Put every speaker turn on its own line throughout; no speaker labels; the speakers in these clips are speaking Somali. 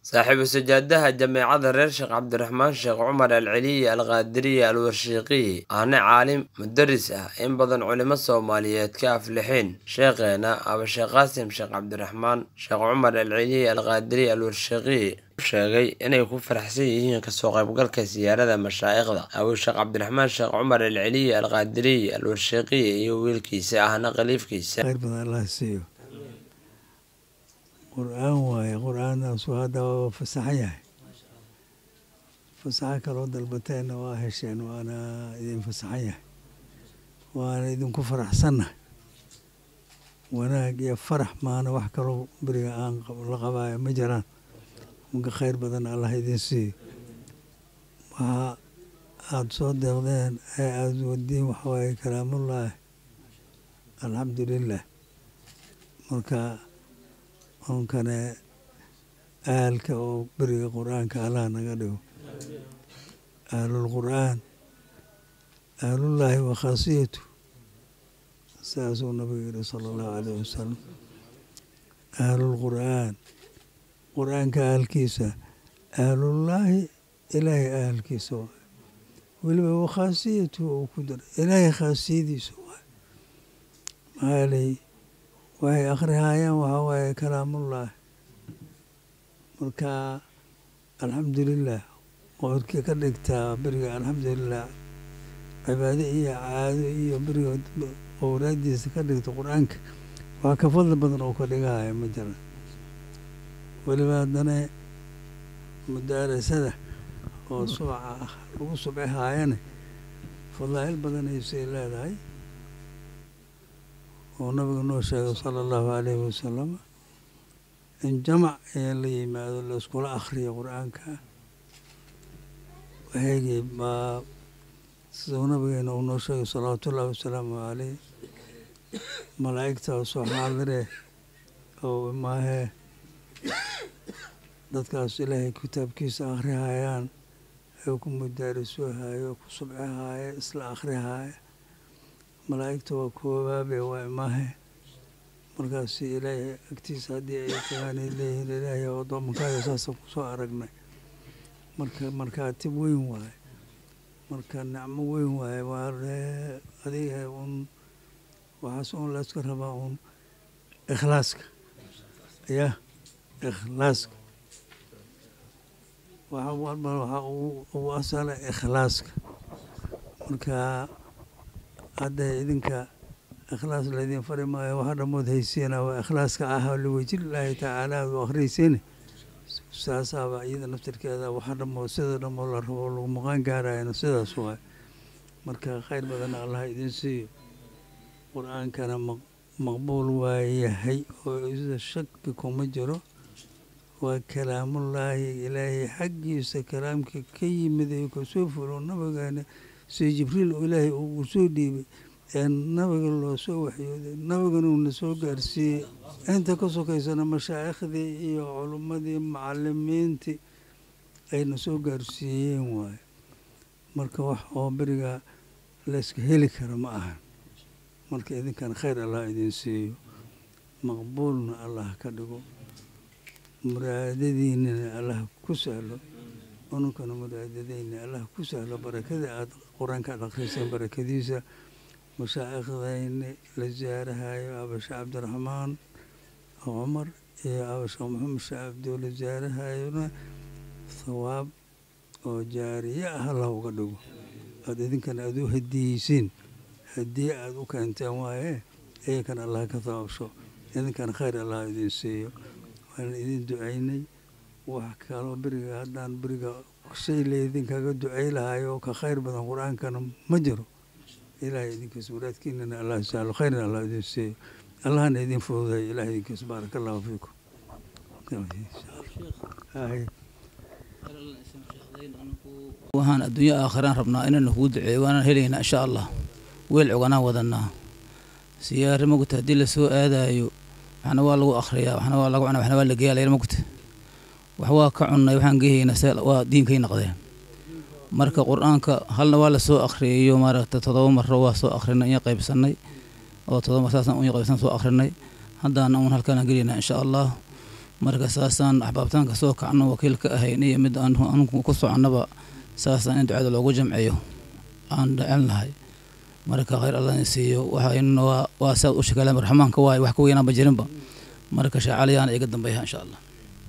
saaxiibu sajaadaha jameecada reer sheekh cabdiraxmaan sheekh cumar alceliyi alqaadiriyi alwarshiiqiyi ahna caalim mudaris ah in badan culimo soomaaliyeed ka aflixeen sheekheena aba sheekh qaasim sheekh cabdiraxmaan sheekh cumar alceliyi alqaadiriyi alwarshiiqiyi sheegay inay ku faraxsan yihiin kasoo qaybgalka siyaarada mashaa'ikhda abuu sheekh cabdiraxmaan sheekh cumar alceliyi alqaadiriyi alwarshiiqiyi iyo wiilkiisa ahna khaliifkiisa
khayr badan allah siiyo qur-aan waaye qur-aannaasu hadda waa fasaxan yahay fasaxo kaloo dalbateenna waa hesheen waana idin fasaxan yahay waana idinku faraxsannahay wanaag iyo farax maana wax kaloo beriga aan la qabaayo ma jiraan marka khayr badan allah idin siiyo waxa aada soo deeqdeen ee aada wadiin waxawaaye kalaamullaahi alxamdu lilah marka onkane aalka oo beriga qur-aanka allah naga dhigo aalulqur'aan aalullaahi wa khaasiyatu saasuu nabigu yihi sala allahu alayh wasalam aalulqur'aan qur-aanka aalkiisa aalullaahi ilaahay aalkiisa waay weliba wa khaasiyatu uu ku daray ilaahay khaasiyadiisa waay maxaaley waxay akhrihaayaan waxaa waaye kalaamullaahi marka alxamdulilah qoorkii ka dhigtaa beriga alxamdulilah cibaado iyo caado iyo beriga owraadiisa ka dhigta qur-aanka waa ka fadli badan oo ka dhigahaya ma jiran weliba haddana mudaarasada oo subca ah lagu subcihaayane fadaa'il badanaysay leedahay oo nabigu noo sheegay sala allahu alayhi wasalam in jamac ee la yimaado laiskula akhriyo qur-aanka waxaygii baa siduu nabigeena uu noo sheegay salawaatu ullahi wasalaamu caleyh malaa'igta soo xaadire oo maahee dadkaas ilaahay kitaabkiisa akhrihayaan ee ku mudaarisohayo ku subcihaaya isla akhrihaaya malaa'igta waa koobaabe waa imaahe markaas ilaahay agtiisa haddii ay tagaanay leeyihiin ilaahay addoomankaaga saasa kusoo aragnay marka markaatib weyn waaye marka nicmo weyn waaye waa adiga un waxaas un layska rabaa un ikhlaaska ya ikhlaaska waxa walba waxa ugu asala ikhlaaska marka hadda idinka ikhlaas laydin fari maayo waxa dhamood haysiina waa ikhlaaska ah liwajhillaahi tacaala aad u akhriysiine saasaaba iyada naftirkeeda waxa dhamood sida dhamood la rabo lagu maqaan gaarayana sidaas waay marka khayr badanna allah idin siiyo qur-aankana maqbuul waa yahay oo ida shaki kuma jiro waa kalaamullaahi ilaahay xaggiisa kalaamka ka yimid ee kasoo fulo nabigeena sida jibriil oo ilaahay uu soo dhiibay ee nabiga loo soo waxyooday nabigana uuna soo gaarsiiyey inta ka sokaysana mashaaikhdii iyo culummadii macalimiintii ayna soo gaarsiiyeen waaye marka wax oo beriga layska heli kara ma ahan marka idinkan khayr allah idin siiyo maqbuulna allah ka dhigo muraadadiinana allah ku sahlo ununkana muraadadeyna allah ku sahlo barakada aada qur-aanka aad akhriyseen barakadiisa mashaaikhdayni la ziyaarahayo abashe cabdiraxmaan cumar iyo abashe maxamed shee cabdo la ziyaarahayona thawaab oo jaariye ah allah uga dhigo aada idinkana aada u hadiyeysiin hadiye aada u keenteen waaye iyankana allah ka thawaabsho idinkana khayr allah idin siiyo waan idin ducaynay wax kaloo beriga haddaan beriga shay laydinkaga ducay lahayo ka khayr badan qur-aankana ma jiro ilaahay idinkiis muraadkiinana allah sahlo khayrna allah idin siiyo allahna idin fududay ilahay idinkiis baaraka allahu fiikum
waxaan adduunyo aakhiraan rabnaa inaynu kugu duceeyo waanaan helaynaa insha allah weel coganaan wadanaa siyaare mogta haddii lasoo aadaayo waxna waa lagu akhriyaa waxna waa lagu cunaa waxna waa la geeyaa layar mogta wax waa ka cunnay waxaan geehayna se waa diinkay noqdeen marka qur-aanka halna waa lasoo akhriyayo maaragta todoba maro waa soo akhrinay iyo qaybsanay oo todoba mar saasaan unya qaybsan soo akhrinay haddaana uun halkaanaan gelaynaa insha allah marka saasaan axbaabtaan kasoo kacno wakiil ka ahayn iyo mid aan anugu ku soconnaba saasaan in ducada loogu jamciyo aan dhecel nahay marka khayr allah in siiyo waxayna waa waa saad u shakalaan raxmaanka waaye wax ka weynaanba jirinba marka shaacaliyaana iga dambeeya insha allah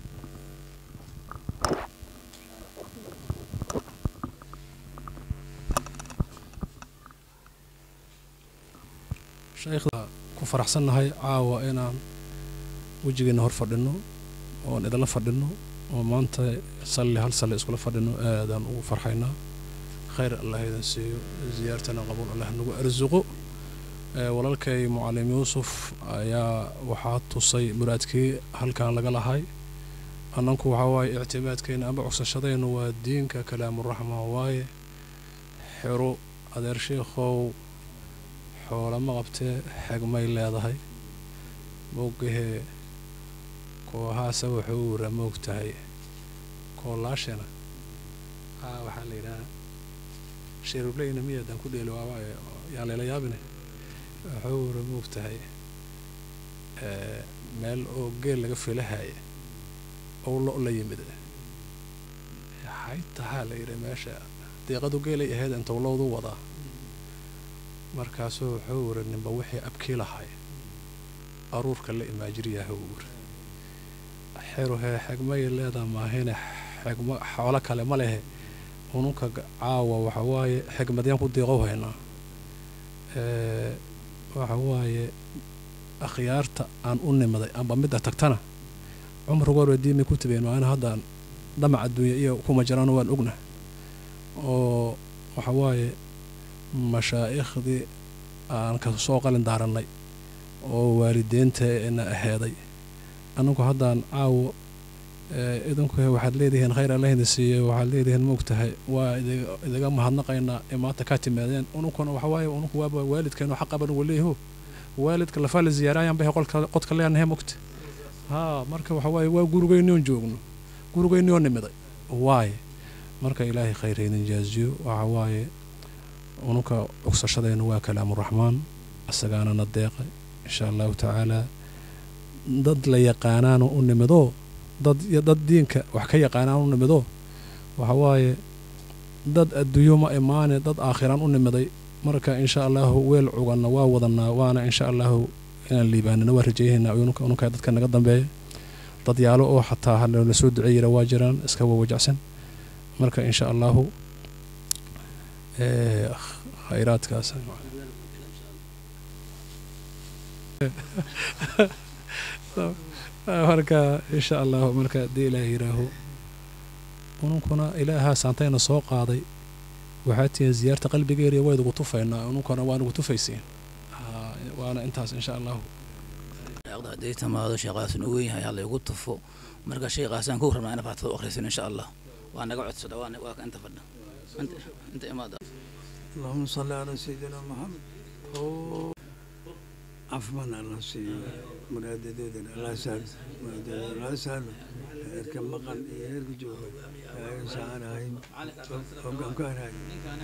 shaykhda ku faraxsannahay caawa inaan wejigeena hor fadhino oon idinla fadhino oo maanta salli hal salli iskula fadhino aadaan ugu farxaynaa khayr allah idin siiyo ziyaartana qabuul allah nagu arsuqo walaalkay mucalim yuusuf ayaa waxaa tusay muraadkii halkan laga lahay annanku waxaa waaye ictimaadkeena amba cogsashadaynu waa diinka kalaamuraxma waaye xero adeer sheikhow xoolama qabtee xegmay leedahay moogahee koohaasa wuxuu wara moog tahay koolaashana aa waxaa la yidhaha sheerubleyna miyaadaan ku dheeli waawaaye yaan layla yaabine wuxuu wara moog tahay meel oo geel laga filahaya ou lo la yimid xaytahaa la yidhi meesha deeqadu geelay ahayd intuu lowdu wadaa markaasuu wuxuu wiri ninba wixii abkii lahay aruurka la imaajiriyaha uu wiri xeruhee xegmay leedaa maahine xegmo xoolo kale ma lehe ununka caawa waxa waaye xegmadyaan ku deeqow haynaa waxa waaye akhyaarta aan u nimaday amba midda tagtana cumrigoor waa diimay ku tabeen maana haddaan dhamac adduunya iyo kuma jiraan waan ogna oo waxa waaye mashaaikhdii aan ka soo qalin daarannay oo waalideynteena aheeday annagu haddaan caawo idinku waxaad leedihiin khayr alla idin siiye waxaad leedihiin moogtahay waa idiga mahadnaqaynaa ee maanta kaa timaadeen ununkuna waxawaaye ununku waaba waalidkeenu xaqaban waleeho waalidka lafaa la ziyaarayaan bahe qodka leenahe mogta haa marka waxawaaye waa gurigeynion joogno gurigeynioo nimiday waaye marka ilaahay khayr idin jaaziyo waxawaaye ununka cogsashadeenna waa kalaamuraxmaan isagaana na deeqay insha allahu tacaalaa dad la yaqaanaana u nimidoo dad dad diinka wax ka yaqaanaan u nimidoo waxa waaye dad adduunyo ma imaane dad aakhiraan u nimiday marka insha allahu weel cuganna waa wadanaa waana insha allahu inaan liibaanina waa rajeeyahaynaa ununka dadka naga dambeeya dad yaalo oo xataa halala soo duceeyira waa jiraan iska wawajacsan marka insha allahu khayraadkaas marka insha allahu marka haddii ilaah yiraaho ununkuna ilaahaa saantayna soo qaaday waxaa tihiin ziyaarta qalbigeeriya waa idugu tufaynaa ununkuna waa nugu tufaysiin waana intaas insha allahu
hadday tamaado sheekhaasna u weyn yahay halla igu tufo marka sheekhaasaan ku rabnaa ina faatado akhrisin insha allah waa naga codsada waa ka inta fadha inta imaada
اللهم صل على سيدنا محمد عفوا الله سيدنا مراددودنا الله سهل مراددودنا الله سهل اركب مقن يرك جوه يا انسان هاي وقام كان هاي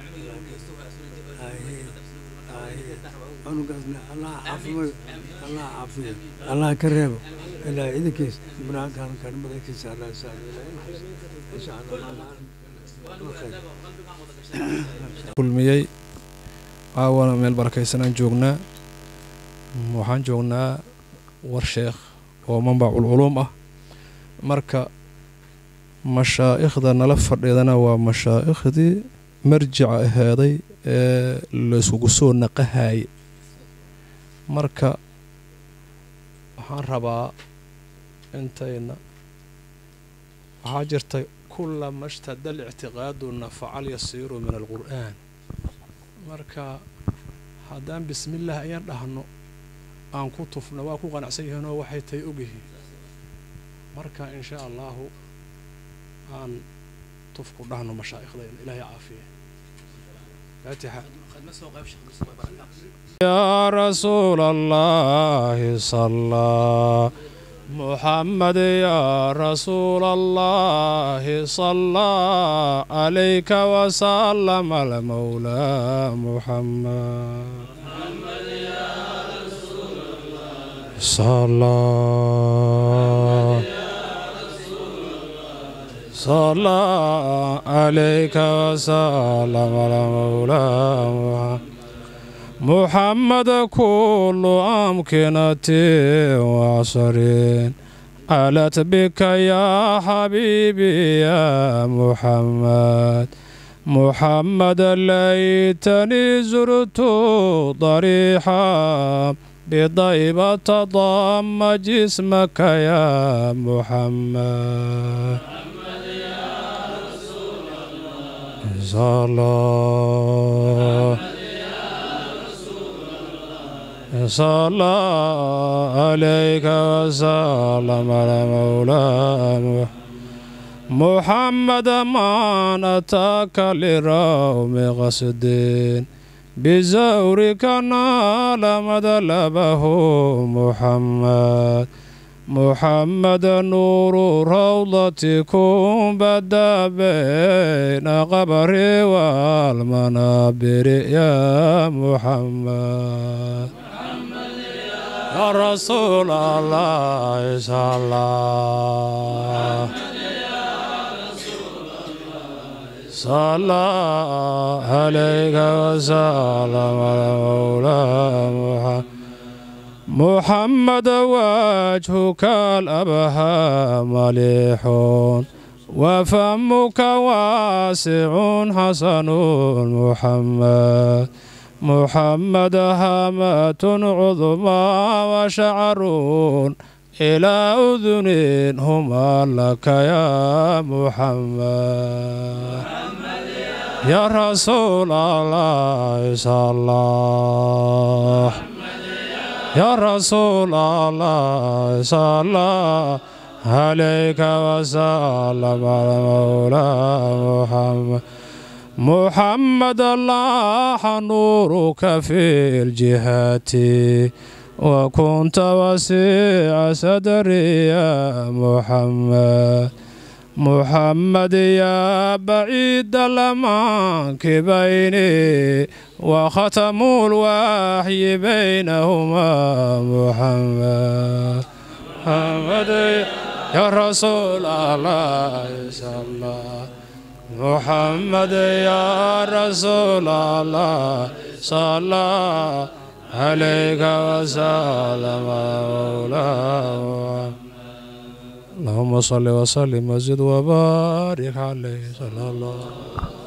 هاي هاي أنا قصدنا الله عفو الله عفو الله كريم إلا إذا كيس مراد كان كان مراد كيس الله سهل إن شاء الله
kulmiyey caawana meel barakaysanaan joognaa waxaan joognaa war sheekh oo manbacul culuum ah marka mashaa'ikhda nala fadhiidana waa mashaaikhdii marjica aheeday ee layskugu soo naqahaye marka waxaan rabaa intayna waxaa jirta kulama shtada alictiqaaduna facal yasiiru min alqur'aan marka haddaan bismillaah ayaan dhahno aan ku tufno waa ku qanacsan yihiinoo waxay tahay ogyihiin marka in shaa allahu aan tufku dhahno mashaaikhdayna ilaahay caafiya faatixa يا رسول الله صلى محمد يا رسول الله صلى عليك وسلم المولى محمد محمد يا رسول الله صلى
صلى عليك وسلم على مولاه محمد كل أمكنة وعصر علت بك يا حبيبي يا محمد محمد ليتني زرت ضريحا بضيبة ضم جسمك يا محمد صلى صلى عليك وسلم على مولاه محمد ما أتاك لروم غسد بزورك نال مدلبه محمد محمد نور روضتكم بدا بين قبري والمنابر يا محمد يا رسول الله صلى الله صلى عليك وسلم على مولاه محمد محمد وجهك الأبهى مليح وفمك واسع حسن محمد محمد هامة عظمى وشعر إلى أذن هما لك يا محمد يا رسول الله صلى الله يا رسول الله صلى عليك وسلم على مولاه محمد محمد الله نورك في الجهات وكنت وسيع صدري يا محمد محمد يا بعيد الأمانك بيني وختم الوحي بينهما محمد محمد يا رسول الله صلى الله محمد يا رسول الله صلى عليك وسلم مولاه اللهم صل وسلم وزد وبارك عليه صلى الله